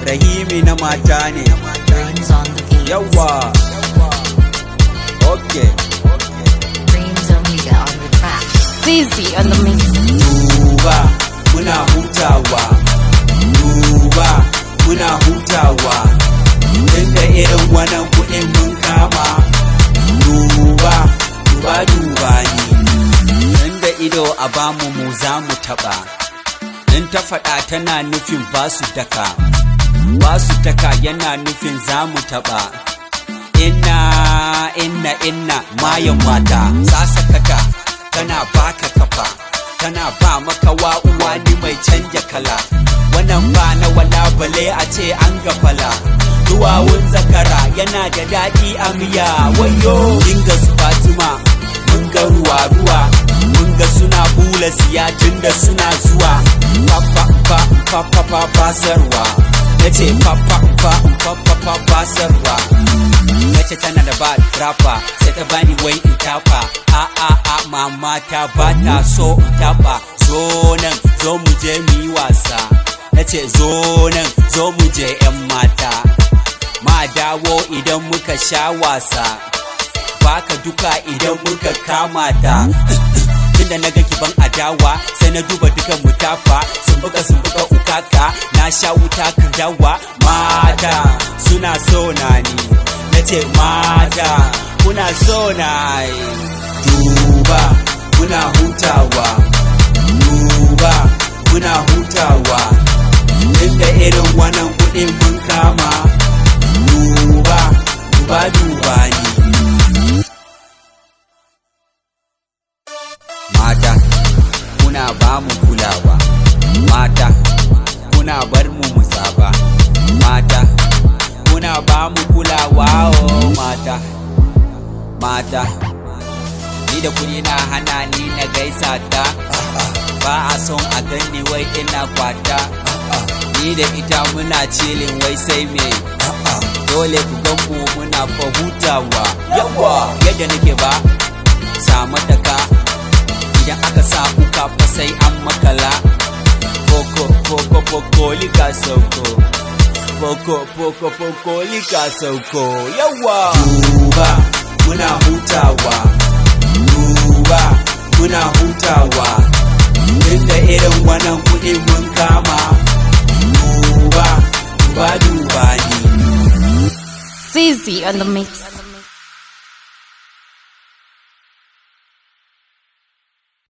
rahimi na mata ne Dreams on the beat. yawa okay Dreams Omega on the track. Zizi on the mix. duba muna hutawa duba muna hutawa inda irin wannan kuɗin mun kama duba duba duba ni inda ido a bamu mu za mu taɓa in ta faɗa tana nufin basu daka basu daka yana nufin za mu taɓa inna inna inna mayan mata sasakata tana baka kafa tana ba maka uwa ni mai canja kala wannan ba na wala bale a ce an gafala duwawun zakara yana da daɗi a miya wayo dinga su fatima mun ga ruwa ruwa mun ga suna bula siya tunda suna zuwa papa pa pa pa pa basarwa nace papa pa pa pa pa basarwa Mace tana da bad rapper sai ta bani wai in tafa a a a mama ta ba ta so in tafa zo nan zo mu je mu yi wasa nace zo nan zo mu je yan mata ma dawo idan muka sha wasa baka duka idan muka kama ta tunda na ga kiban adawa sai na duba dukan mu tafa sun buga sun buga ukaka na sha wuta kan dawa mata suna so na ni na ce mata kuna so na yi duba muna hutawa duba muna hutawa inda irin wannan kuɗin mun kama duba duba duba ni mata kuna ba mu kulawa mata kuna bar mu musaba mata kuna ba mu kulawa oh mata mata ni da kuɗi na hana ni na gaisa ta ba a son a ganni wai ina kwata ni da ita muna cilin wai sai me dole ku gan mu muna fahutawa yawa yadda nake ba sa mataka idan aka sa uka fa sai an makala Poco, poco, poco, lika sauko Poco, poco, poco, lika sauko Yawa! Duba, muna hutawa Duba, muna hutawa Inda irin wannan kuɗi mun kama Duba, duba, duba ni Zizi on the mix.